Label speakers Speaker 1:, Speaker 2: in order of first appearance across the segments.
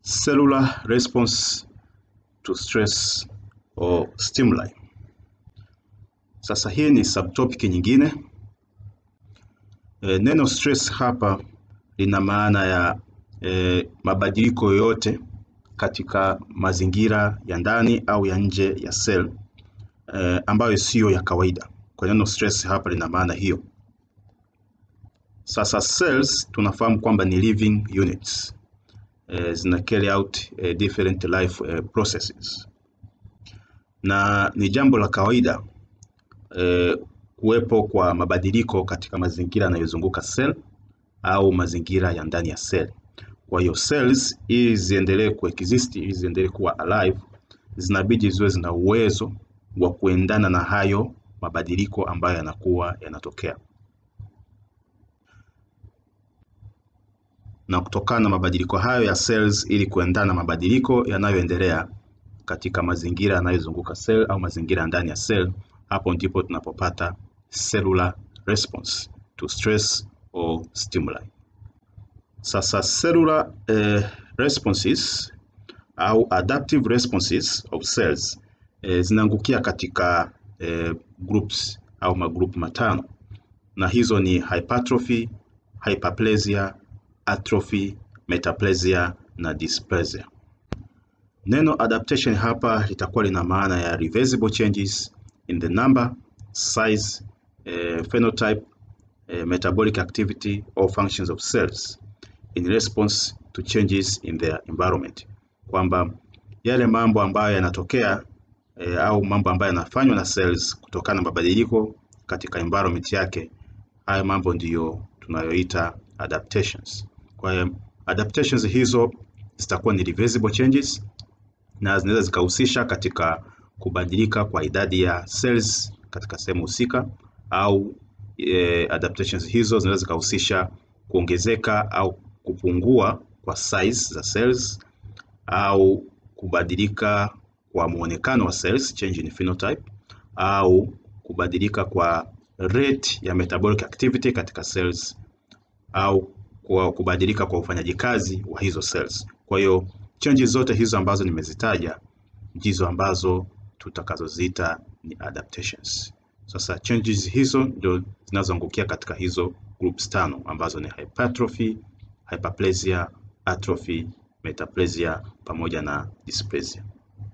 Speaker 1: cellular response to stress or stimuli. Sasa hii ni subtopic nyingine. E, neno stress hapa lina maana ya e, mabadiliko yoyote katika mazingira ya ndani au ya nje ya cell e, ambayo siyo ya kawaida. Kwa neno stress hapa lina maana hiyo. Sasa cells tunafahamu kwamba ni living units e, zina carry out e, different life e, processes na ni jambo la kawaida e, kuwepo kwa mabadiliko katika mazingira yanayozunguka cell au mazingira ya ndani ya cell. Kwa hiyo cells ili ziendelee kuexist, ili ziendelee kuwa alive, zinabidi ziwe zina uwezo wa kuendana na hayo mabadiliko ambayo yanakuwa yanatokea. Na kutokana na mabadiliko hayo ya cells, ili kuendana na mabadiliko yanayoendelea katika mazingira yanayozunguka cell au mazingira ndani ya cell, hapo ndipo tunapopata cellular response to stress or stimuli. Sasa cellular eh, responses au adaptive responses of cells eh, zinaangukia katika eh, groups au magrupu matano, na hizo ni hypertrophy, hyperplasia, atrophy, metaplasia na dysplasia. Neno adaptation hapa litakuwa lina maana ya reversible changes in the number, size, eh, phenotype, eh, metabolic activity or functions of cells in response to changes in their environment, kwamba yale mambo ambayo yanatokea eh, au mambo ambayo yanafanywa na cells kutokana na mabadiliko katika environment yake, hayo mambo ndiyo tunayoita adaptations. Kwa hiyo adaptations hizo zitakuwa ni reversible changes na zinaweza zikahusisha katika kubadilika kwa idadi ya cells katika sehemu husika au e, adaptations hizo zinaweza zikahusisha kuongezeka au kupungua kwa size za cells au kubadilika kwa muonekano wa cells, change in phenotype, au kubadilika kwa rate ya metabolic activity katika cells au kwa kubadilika kwa ufanyaji kazi wa hizo cells. Kwa hiyo changes zote hizo ambazo nimezitaja ndizo ambazo tutakazoziita ni adaptations. Sasa changes hizo ndio zinazoangukia katika hizo groups tano ambazo ni hypertrophy, hyperplasia, atrophy, metaplasia pamoja na dysplasia.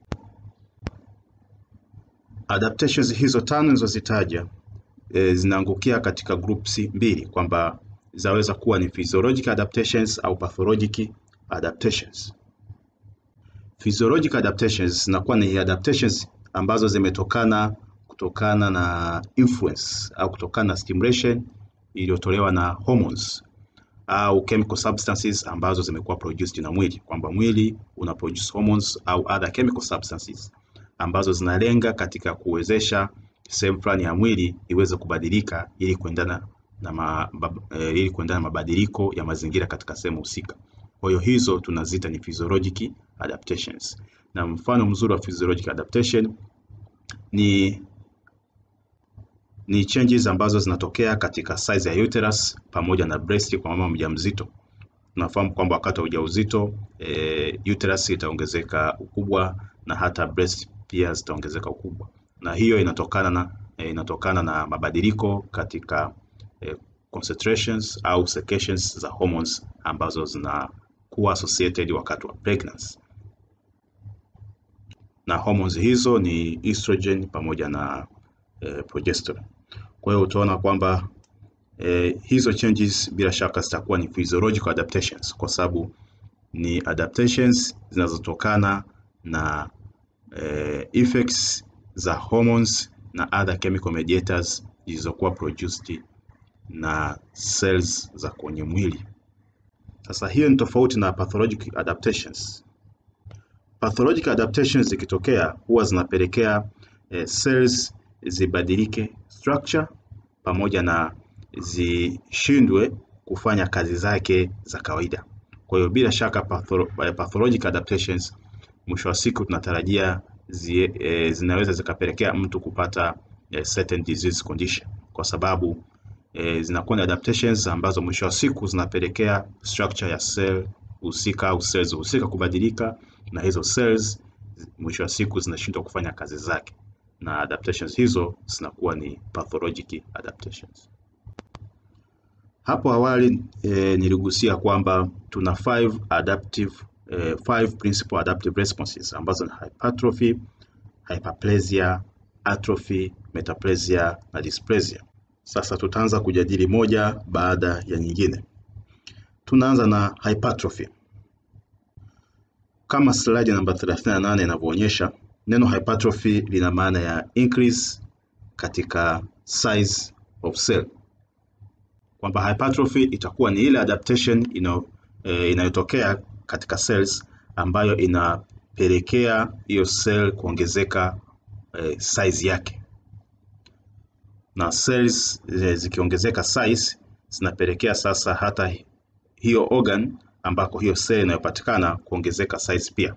Speaker 1: Adaptations hizo tano nilizozitaja e, zinaangukia katika groups mbili kwamba zaweza kuwa ni physiological adaptations au pathologic adaptations. Physiological adaptations zinakuwa ni adaptations ambazo zimetokana kutokana na influence au kutokana na stimulation iliyotolewa na hormones au chemical substances ambazo zimekuwa produced na mwili, kwamba mwili una produce hormones au other chemical substances ambazo zinalenga katika kuwezesha sehemu fulani ya mwili iweze kubadilika ili kuendana na ma, e, ili kuendana na mabadiliko ya mazingira katika sehemu husika. Kwa hiyo hizo tunaziita ni physiologic adaptations, na mfano mzuri wa physiologic adaptation ni ni changes ambazo zinatokea katika size ya uterus pamoja na breast kwa mama mjamzito. Tunafahamu kwamba wakati wa ujauzito e, uterus itaongezeka ukubwa na hata breast pia zitaongezeka ukubwa, na hiyo inatokana na e, inatokana na mabadiliko katika e, concentrations au secretions za hormones ambazo zinakuwa associated wakati wa pregnancy, na hormones hizo ni estrogen pamoja na e, progesterone. Kwa hiyo utaona kwamba eh, hizo changes bila shaka zitakuwa ni physiological adaptations kwa sababu ni adaptations zinazotokana na eh, effects za hormones na other chemical mediators zilizokuwa produced na cells za kwenye mwili. Sasa hiyo ni tofauti na pathologic adaptations. Pathologic adaptations zikitokea huwa zinapelekea eh, cells zibadilike structure pamoja na zishindwe kufanya kazi zake za kawaida. Kwa hiyo bila shaka patholo, pathologic adaptations mwisho wa siku tunatarajia zi, e, zinaweza zikapelekea mtu kupata e, certain disease condition kwa sababu e, zinakuwa ni adaptations ambazo mwisho wa siku zinapelekea structure ya cell husika au cells husika kubadilika, na hizo cells mwisho wa siku zinashindwa kufanya kazi zake, na adaptations hizo zinakuwa ni pathologic adaptations. Hapo awali e, niligusia kwamba tuna five adaptive e, five principal adaptive responses ambazo ni hypertrophy, hyperplasia, atrophy, metaplasia na dysplasia. Sasa tutaanza kujadili moja baada ya nyingine. Tunaanza na hypertrophy. Kama slide namba 38 inavyoonyesha, neno hypertrophy lina maana ya increase katika size of cell, kwamba hypertrophy itakuwa ni ile adaptation ino, e, inayotokea katika cells ambayo inapelekea hiyo cell kuongezeka e, size yake, na cells e, zikiongezeka size zinapelekea sasa hata hiyo organ ambako hiyo cell inayopatikana kuongezeka size pia.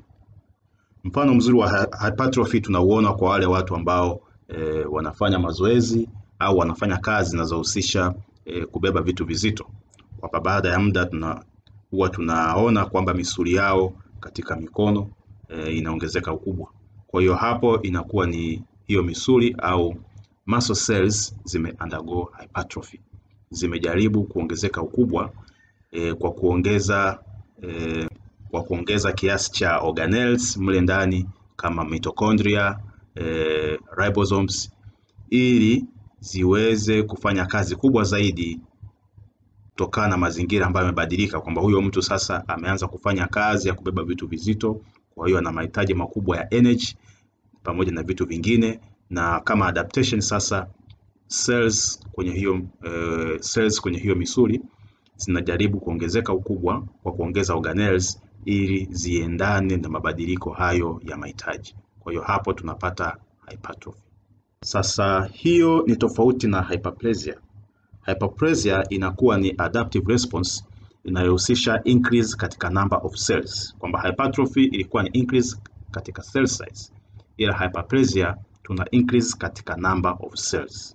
Speaker 1: Mfano mzuri wa hypertrophy tunauona kwa wale watu ambao e, wanafanya mazoezi au wanafanya kazi zinazohusisha e, kubeba vitu vizito, kwamba baada ya muda tuna huwa tunaona kwamba misuli yao katika mikono e, inaongezeka ukubwa. Kwa hiyo hapo inakuwa ni hiyo misuli au muscle cells zime undergo hypertrophy, zimejaribu kuongezeka ukubwa e, kwa kuongeza e, kwa kuongeza kiasi cha organelles mle ndani kama mitochondria e, ribosomes ili ziweze kufanya kazi kubwa zaidi kutokana na mazingira ambayo yamebadilika, kwamba huyo mtu sasa ameanza kufanya kazi ya kubeba vitu vizito, kwa hiyo ana mahitaji makubwa ya energy pamoja na vitu vingine, na kama adaptation sasa cells kwenye hiyo uh, cells kwenye hiyo misuli zinajaribu kuongezeka ukubwa kwa kuongeza organelles ili ziendane na mabadiliko hayo ya mahitaji. Kwa hiyo hapo tunapata hypertrophy. Sasa hiyo ni tofauti na hyperplasia. Hyperplasia inakuwa ni adaptive response inayohusisha increase katika number of cells, kwamba hypertrophy ilikuwa ni increase katika cell size, ila hyperplasia tuna increase katika number of cells.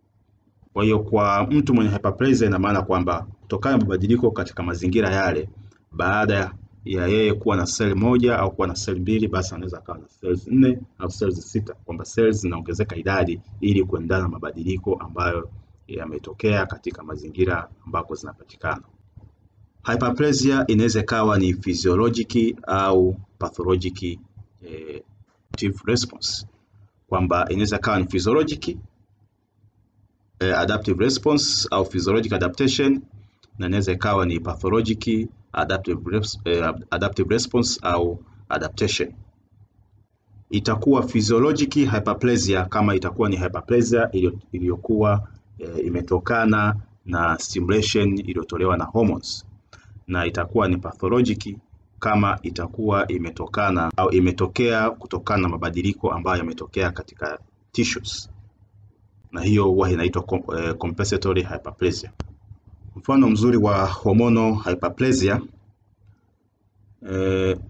Speaker 1: Kwa hiyo kwa mtu mwenye hyperplasia ina maana kwamba kutokana na mabadiliko katika mazingira yale, baada ya yeye kuwa na seli moja au kuwa na seli mbili, basi anaweza akawa na cells nne au cells sita, kwamba cells zinaongezeka idadi ili kuendana na mabadiliko ambayo yametokea katika mazingira ambako zinapatikana. Hyperplasia inaweza ikawa ni physiologic au pathologic eh, response, kwamba inaweza ikawa ni physiologic eh, adaptive response au physiologic adaptation na inaweza ikawa ni pathologic adaptive, eh, adaptive response au adaptation. Itakuwa physiologic hyperplasia kama itakuwa ni hyperplasia iliyokuwa eh, imetokana na stimulation iliyotolewa na hormones, na itakuwa ni pathologic kama itakuwa imetokana au imetokea kutokana na mabadiliko ambayo yametokea katika tissues, na hiyo huwa inaitwa eh, compensatory hyperplasia. Mfano mzuri wa hormonal hyperplasia eh,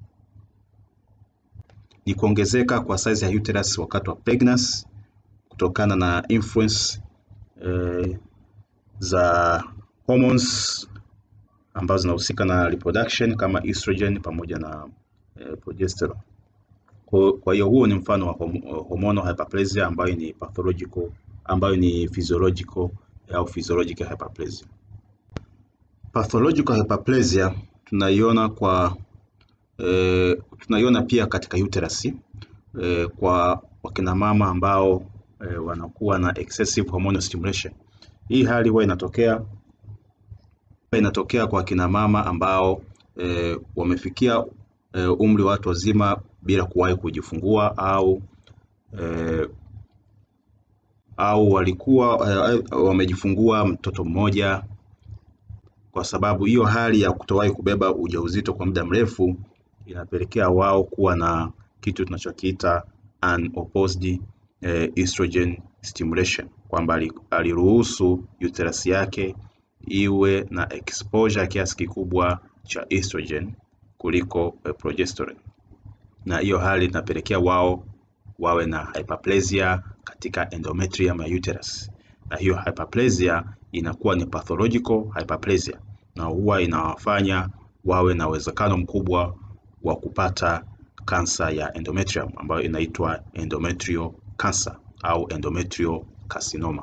Speaker 1: ni kuongezeka kwa size ya uterus wakati wa pregnancy kutokana na influence eh, za hormones ambazo zinahusika na reproduction kama estrogen pamoja na eh, progesterone. Kwa, kwa hiyo huo ni mfano wa hormonal hyperplasia ambayo ni pathological ambayo ni physiological au physiologic hyperplasia. Pathological hyperplasia tunaiona kwa e, tunaiona pia katika uterus e, kwa wakina mama ambao e, wanakuwa na excessive hormonal stimulation. Hii hali huwa inatokea inatokea kwa wakina mama ambao e, wamefikia e, umri wa watu wazima bila kuwahi kujifungua au e, au walikuwa e, wamejifungua mtoto mmoja kwa sababu hiyo hali ya kutowahi kubeba ujauzito kwa muda mrefu inapelekea wao kuwa na kitu tunachokiita unopposed eh, estrogen stimulation, kwamba aliruhusu uterus yake iwe na exposure kiasi kikubwa cha estrogen kuliko eh, progesterone, na hiyo hali inapelekea wao wawe na hyperplasia katika endometrium ya uterus, na hiyo hyperplasia inakuwa ni pathological hyperplasia na huwa inawafanya wawe na uwezekano mkubwa wa kupata kansa ya endometrium ambayo inaitwa endometrial cancer au endometrial carcinoma.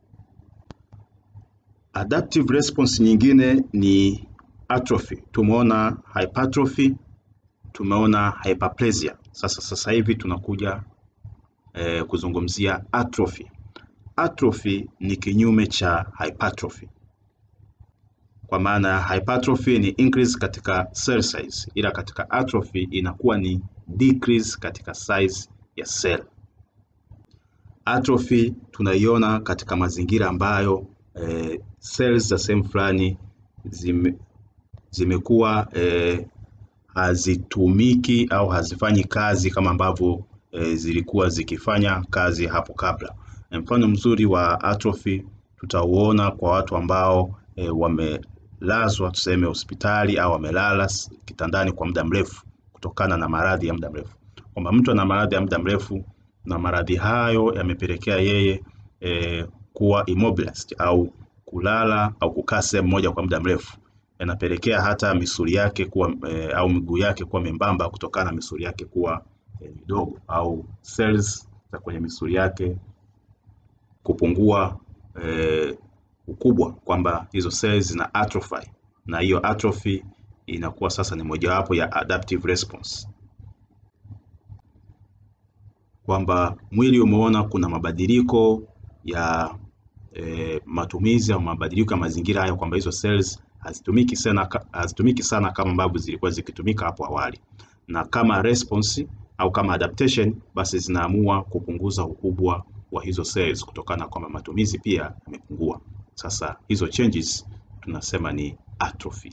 Speaker 1: Adaptive response nyingine ni atrophy. Tumeona hypertrophy, tumeona hyperplasia. Sasa sasa hivi tunakuja eh, kuzungumzia atrophy. Atrophy ni kinyume cha hypertrophy, kwa maana hypertrophy ni increase katika cell size, ila katika atrophy inakuwa ni decrease katika size ya cell. Atrophy tunaiona katika mazingira ambayo eh, cells za sehemu fulani zime, zimekuwa eh, hazitumiki au hazifanyi kazi kama ambavyo eh, zilikuwa zikifanya kazi hapo kabla. Mfano mzuri wa atrophy tutauona kwa watu ambao eh, wamelazwa tuseme hospitali au wamelala kitandani kwa muda mrefu kutokana na maradhi ya muda mrefu, kwamba mtu ana maradhi ya muda mrefu na maradhi hayo yamepelekea yeye eh, kuwa immobilized au kulala au kukaa sehemu moja kwa muda mrefu, yanapelekea hata misuli yake kuwa e, au miguu yake kuwa membamba kutokana na misuli yake kuwa e, midogo au cells za kwenye misuli yake kupungua e, ukubwa, kwamba hizo cells zina atrophy, na hiyo atrophy inakuwa sasa ni mojawapo ya adaptive response kwamba mwili umeona kuna mabadiliko ya e, matumizi au mabadiliko ya mazingira hayo, kwamba hizo cells hazitumiki sana, hazitumiki sana kama ambavyo zilikuwa zikitumika hapo awali, na kama response au kama adaptation, basi zinaamua kupunguza ukubwa wa hizo cells kutokana kwamba matumizi pia yamepungua. Sasa hizo changes tunasema ni atrophy.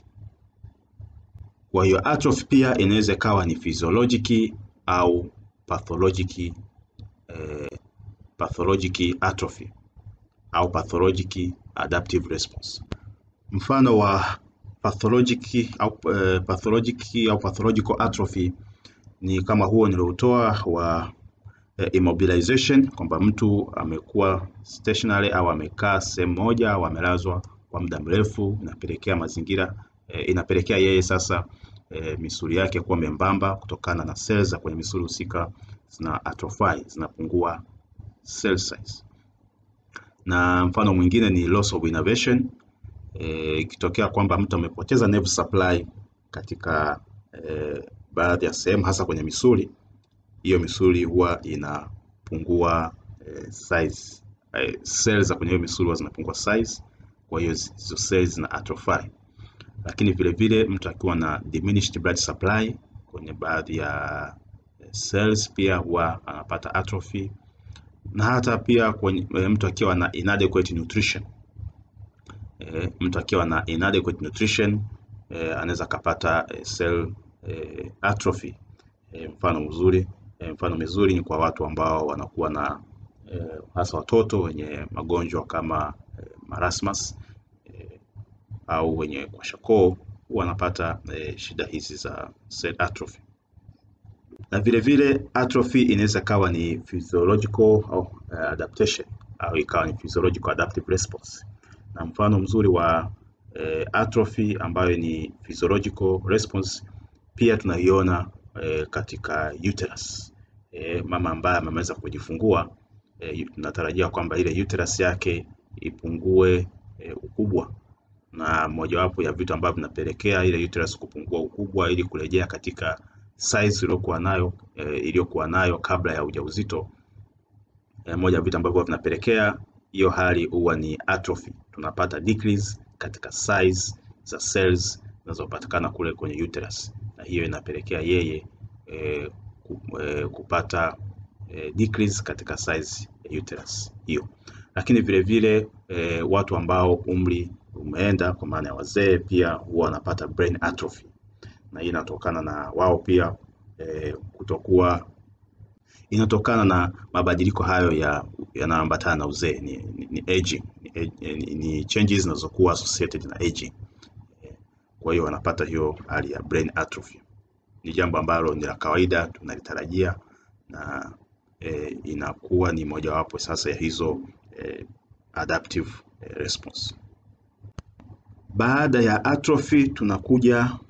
Speaker 1: Kwa hiyo atrophy pia inaweza ikawa ni physiologic au pathologic eh, pathologic atrophy au pathologic adaptive response. Mfano wa pathologic au uh, pathologic au pathological atrophy ni kama huo niliotoa wa uh, immobilization, kwamba mtu amekuwa stationary au amekaa sehemu moja au amelazwa kwa muda mrefu, inapelekea mazingira uh, inapelekea yeye sasa uh, misuli yake kuwa membamba kutokana na cells za kwenye misuli husika zina atrophy, zinapungua cell size na mfano mwingine ni loss of innervation ikitokea e, kwamba mtu amepoteza nerve supply katika e, baadhi ya sehemu hasa kwenye misuli, hiyo misuli huwa inapungua e, size e, cells za kwenye hiyo misuli huwa zinapungua size, kwa hiyo hizo cells zina atrophy. Lakini vile vile mtu akiwa na diminished blood supply kwenye baadhi ya cells pia huwa anapata atrophy na hata pia kwenye, mtu akiwa na inadequate nutrition e, mtu akiwa na inadequate nutrition e, anaweza akapata e, cell e, atrophy e, mfano mzuri e, mfano mizuri ni kwa watu ambao wanakuwa na e, hasa watoto wenye magonjwa kama e, marasmus e, au wenye kwashakoo wanapata e, shida hizi za cell atrophy na vile vile atrophy inaweza kawa ni physiological au uh, adaptation au ikawa ni physiological adaptive response. Na mfano mzuri wa eh, atrophy ambayo ni physiological response pia tunaiona eh, katika uterus. Eh, mama ambaye ameweza kujifungua eh, tunatarajia kwamba ile uterus yake ipungue eh, ukubwa na mojawapo ya vitu ambavyo vinapelekea ile uterus kupungua ukubwa ili kurejea katika size iliyokuwa nayo e, iliyokuwa nayo kabla ya ujauzito. E, moja ya vitu ambavyo vinapelekea hiyo hali huwa ni atrophy. Tunapata decrease katika size za cells zinazopatikana kule kwenye uterus, na hiyo inapelekea yeye e, kupata e, decrease katika size ya uterus hiyo. Lakini vile vile e, watu ambao umri umeenda kwa maana ya wazee pia huwa wanapata brain atrophy na hii inatokana na wao pia e, kutokuwa inatokana na mabadiliko hayo ya yanayoambatana na uzee ni, ni, ni aging ni, ni, ni changes zinazokuwa associated na aging e, kwa hiyo wanapata hiyo hali ya brain atrophy. Ni jambo ambalo ni la kawaida tunalitarajia na e, inakuwa ni mojawapo sasa ya hizo e, adaptive e, response. Baada ya atrophy tunakuja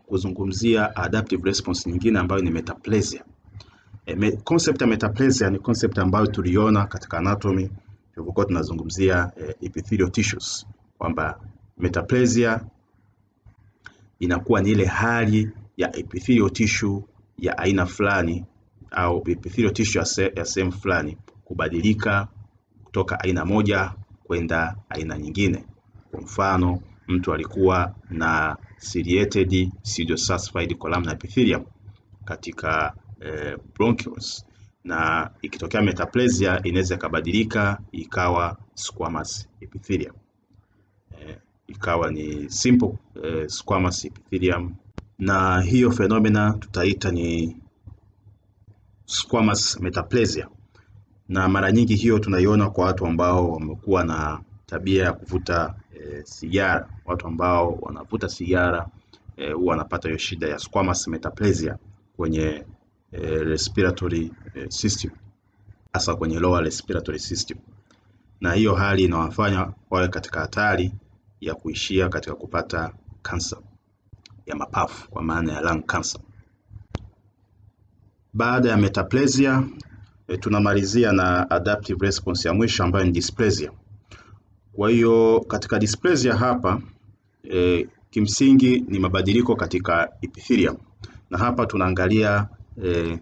Speaker 1: kuzungumzia adaptive response nyingine ambayo ni metaplasia. E, me, concept ya metaplasia ni concept ambayo tuliona katika anatomy tulivyokuwa tunazungumzia e, epithelial tissues kwamba metaplasia inakuwa ni ile hali ya epithelial tissue ya aina fulani au epithelial tissue ya sehemu fulani kubadilika kutoka aina moja kwenda aina nyingine. Kwa mfano, mtu alikuwa na ciliated pseudosulfide columnar epithelium katika eh, bronchioles na ikitokea metaplasia inaweza ikabadilika ikawa squamous epithelium eh, ikawa ni simple eh, squamous epithelium, na hiyo phenomena tutaita ni squamous metaplasia, na mara nyingi hiyo tunaiona kwa watu ambao wamekuwa na tabia ya kuvuta e, sigara. Watu ambao wanavuta sigara huwa e, wanapata hiyo shida ya squamous metaplasia kwenye e, respiratory e, system, hasa kwenye lower respiratory system, na hiyo hali inawafanya wawe katika hatari ya kuishia katika kupata kansa ya mapafu kwa maana ya lung cancer. Baada ya metaplasia e, tunamalizia na adaptive response ya mwisho ambayo ni dysplasia. Kwa hiyo katika dysplasia hapa e, kimsingi ni mabadiliko katika epithelium, na hapa tunaangalia e,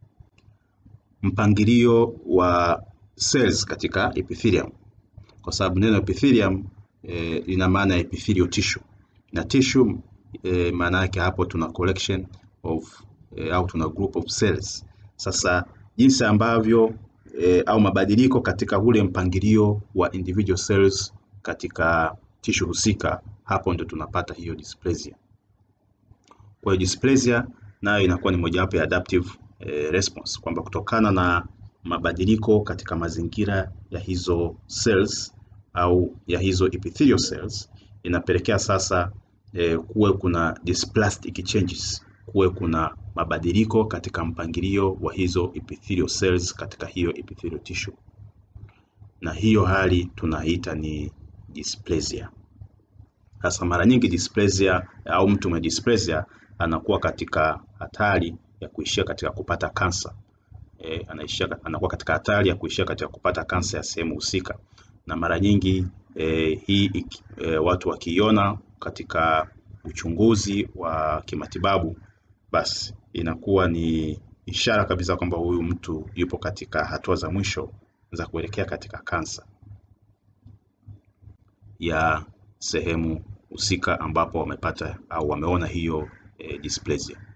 Speaker 1: mpangilio wa cells katika epithelium, kwa sababu neno epithelium e, lina maana ya epithelial tissue na tissue e, maana yake hapo tuna collection of e, au tuna group of cells. Sasa jinsi ambavyo e, au mabadiliko katika ule mpangilio wa individual cells katika tissue husika, hapo ndio tunapata hiyo dysplasia. Kwa hiyo dysplasia nayo inakuwa ni mojawapo ya adaptive e, response kwamba kutokana na mabadiliko katika mazingira ya hizo cells au ya hizo epithelial cells inapelekea sasa e, kuwe kuna dysplastic changes, kuwe kuna mabadiliko katika mpangilio wa hizo epithelial cells katika hiyo epithelial tissue, na hiyo hali tunaita ni dysplasia. Sasa mara nyingi dysplasia au mtu mwenye dysplasia anakuwa katika hatari ya kuishia katika kupata kansa. E, anaishia, anakuwa katika hatari ya kuishia katika kupata kansa ya sehemu husika, na mara nyingi e, hii e, watu wakiiona katika uchunguzi wa kimatibabu basi inakuwa ni ishara kabisa kwamba huyu mtu yupo katika hatua za mwisho za kuelekea katika kansa ya sehemu husika ambapo wamepata au wameona hiyo e, dysplasia.